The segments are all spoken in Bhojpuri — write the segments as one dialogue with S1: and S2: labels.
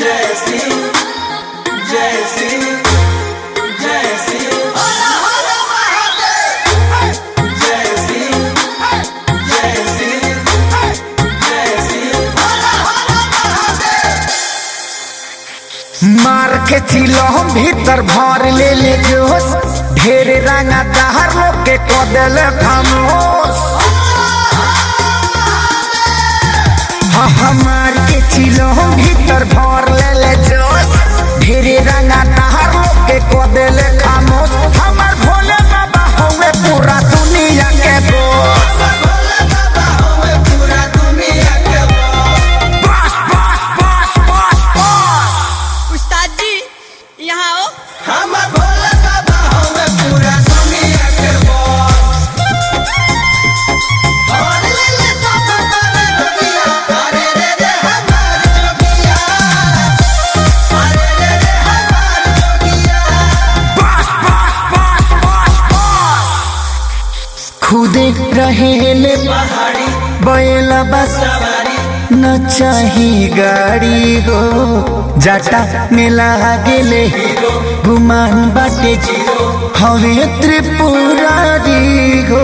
S1: जय सिंह जय सिंह जय सिंह जय सिंह जय सिंह जय सिंह
S2: मार के चिलो भीतर भर ले ले जोश ढेर रंगा दहर लोग के कदल खामोश हाँ हाँ मार के चिलो भीतर भर ले ले जोश ढेर रंगा दहर लोग के कदल खामोश हमार भोले बाबा होवे पूरा दुनिया के बोस
S1: पूरा दुनिया के
S2: बस बस बस बस बस
S3: उस्ताद जी यहाँ आओ
S1: हम भोले बाबा हमें पूरा दुनिया के बॉस और ले ले सब करे दुनिया अरे रे रे हमार जोगिया अरे रे रे हमार जोगिया
S2: बस बस बस बस बस खुदे रहेले
S1: पहाड़ी
S2: बैला बस
S1: सवारी
S2: न चाही गाड़ी हो जाटा में लागेले गुमान बाटे हवे त्रिपुरारी हो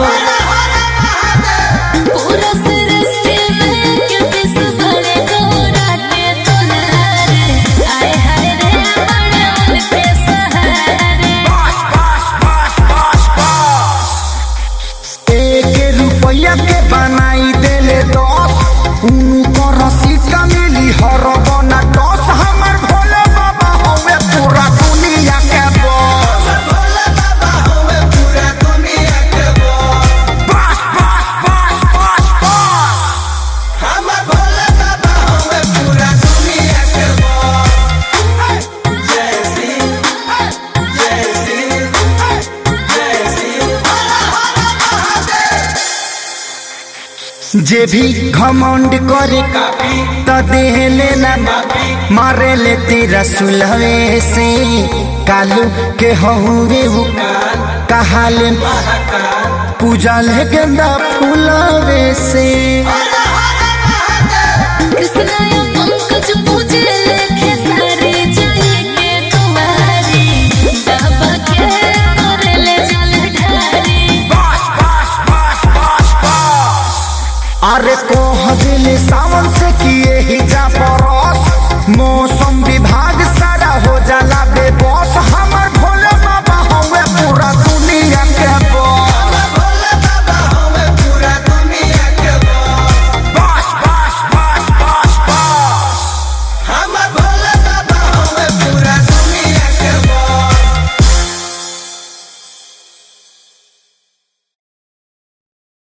S4: पूरा सृष्टि में क्योंकि सुबह गोरा के तोनारे आए हाय रे बड़े उनके सहारे
S2: बस बस बस बस बस एक रुपया के बनाई देले दस उनको रसीद का मिली हर बना दस हमर भोले बाबा हवे पूरा दुनिया के बॉस
S1: भोले बाबा हमें पूरा दुनिया के बॉस
S2: बस बस बस बस बस
S1: हम भोले बाबा हमें पूरा दुनिया के बॉस जय सिंह जय सिंह जय सिंह
S2: जे भी घमंड करे
S1: काफी
S2: त देह लेना
S1: काफी
S2: मारे ले तेरा सुलहे से कालू के हहुरे वो कहाले
S1: महाकाल
S2: पूजा ले गेंदा फूलवे से
S1: अरे